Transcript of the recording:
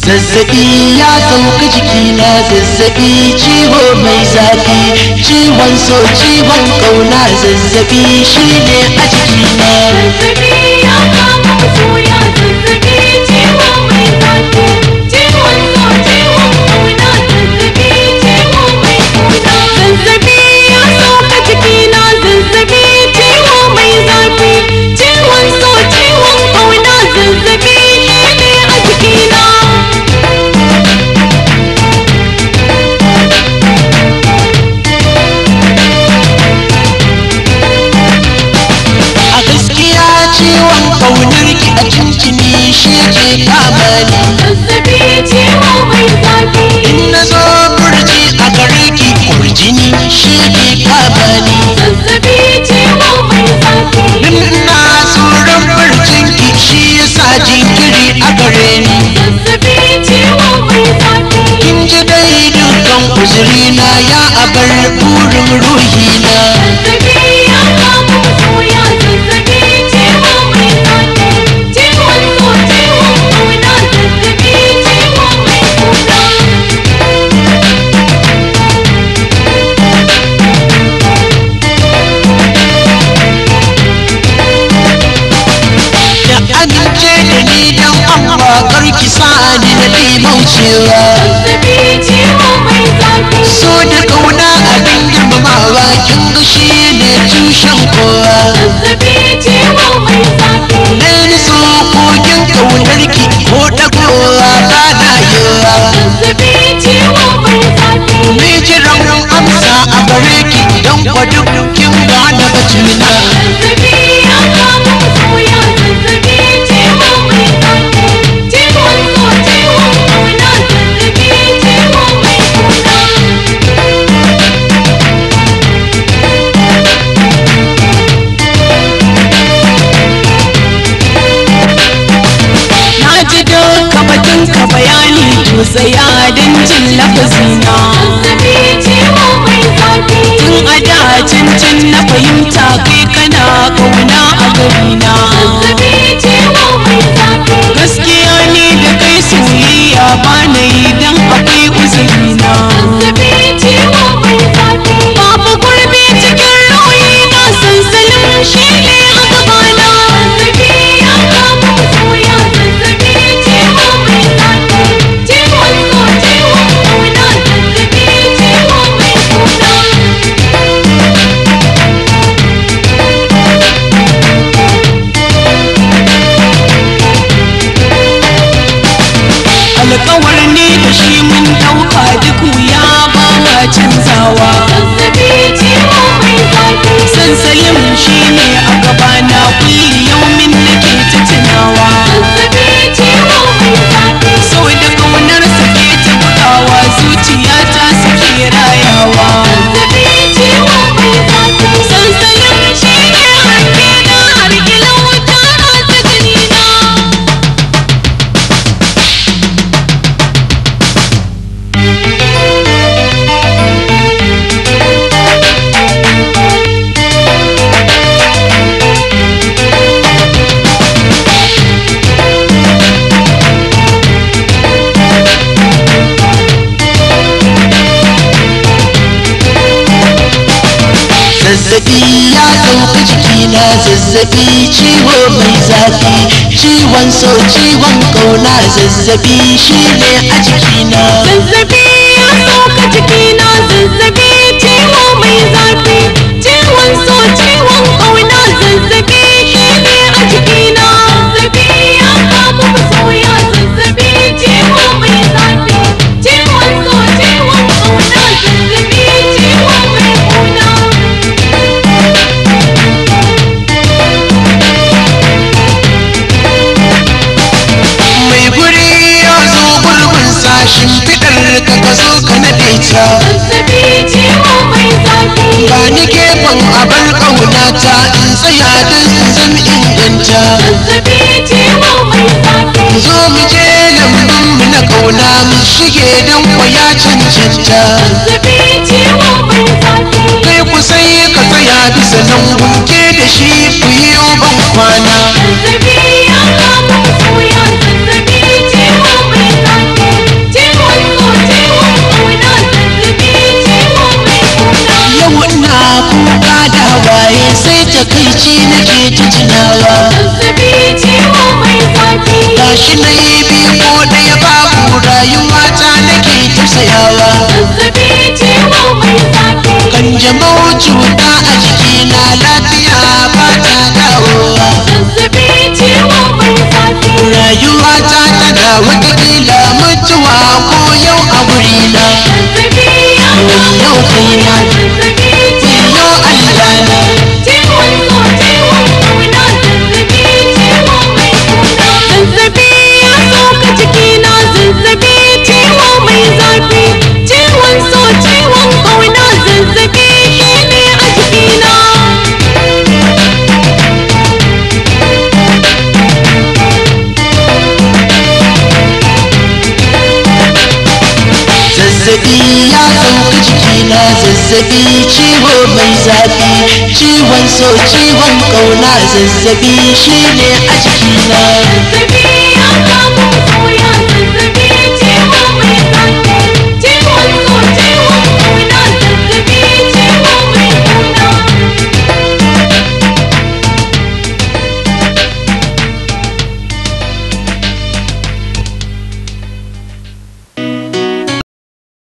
zazzabi ya sauka jikina zazzabi ciwo mai zafi ciwon so ciwon kauna zazzabi shine a jikina zazzabi ya kama masoya zazzabi ciwo mai zafi ciwon so ciwon kauna zazzabi ciwo mai kuna zazzabi ya sauka jikina zazzabi ciwo mai zafi ciwon so ciwon kauna zazzabi shine a jikina a gaskiya ciwon kaunar ki a cincini shi ke kama ni zazzabi ciwo mai zafi in na zo burji a gare ki kurjini shi ke kama ni zazzabi ciwo mai zafi in ina tsoron burjin ki shi yasa jinkiri a gare ni zazzabi ciwo mai zafi kin ji dai dukkan uzurina ya abar burin ruhina zazzabi ya kama masoya zazzabi ciwo mai zafi ciwon so ciwon kauna zazzabi ciwo mai kuna da amince da ni dan Allah karki sani na limaucewa zazzabi ciwo mai zafi so da kauna abin girmamawa kin ga shi ne tushen kowa zazzabi ciwo mai zafi na ni so kogin kaunar ki ko dagowa ba na yiwa zazzabi ciwo mai zafi ni jiran amsa a gare ki don kwadu kin gane batuna zazzabi ya kama masoya zazzabi ciwo mai zafi ciwon so ciwon kauna zazzabi ciwo mai kuna Na ji duka batunka bayani to tsaya don jin lafazina zazzabi ciwo mai zafi Tun a da cincin na fahimta kai kana kauna a garina zazzabi ciwo mai zafi Gaskiya ni da kai soyayya ba na yi don akwai uzurina zazzabi ciwo mai zafi Babu gurbi cikin rauyi na sansanin shi ne a gabana zazzabi ya kama masoya zazzabi ciwo mai zafi ciwon so ciwon kauna zazzabi ciwo mai kuna Alkawar ne da shi mun ɗauka duk wuya ba ma canzawa zazzabi ciwo mai zafi Sansalim shi ne a gabana kulli yaumin nake ta tunawa zazzabi ciwo mai zafi So da ƙaunar ke ta bugawa zuciyata suke rayawa zazzabi ciwo mai zafi Sansalim shi ne hanke na har ila wuta ta jinina zazzabi ya sauka jikina zazzabi ciwo mai zafi ciwon so ciwon kauna zazzabi shine a jikina zazzabi ya sauka jikina zazzabi ciwo mai zafi ciwon so ciwon kauna zazzabi shine a jikina zazzabi ya kama masoya zazzabi ciwo mai zafi ciwon so ciwon kauna zazzabi ciwo mai kuna mai guri ya zo gurbin sashin fidar ka ka zo ka naɗe ta zazzabi ciwo mai zafi ba ni gefen abar ƙaunata in tsaya don zan inganta zazzabi ciwo mai zafi zo mu je lambun mu na ƙauna mu shige don kwaya cancanta zazzabi ciwo mai zafi kai ku sai ka tsaya bisa nan gunke da shi ku yi ban kwana zazzabi ya kama masoya zazzabi ciwo mai zafi bacci nake ta tunawa zazzabi ciwo mai zafi gashi na yi biyu ko ɗaya babu rayuwa ta nake tausayawa zazzabi ciwo mai zafi kanjamau cuta a jikina lafiya ba ta dawowa zazzabi ciwo mai zafi rayuwa ta tana watakila mutuwa ko yau a gurina zazzabi ya yau kaina zazzabi wayo Allah na ciwon so ciwon kauna zazzabi ciwo mai kuna zazzabi ya sauka jikina zazzabi ciwo mai zafi ciwon so ciwon kauna zazzabi shine a jikina zazzabi ya sauka jikina zazzabi ciwo mai zafi ciwon so ciwon kauna zazzabi shine a jikina zazzabi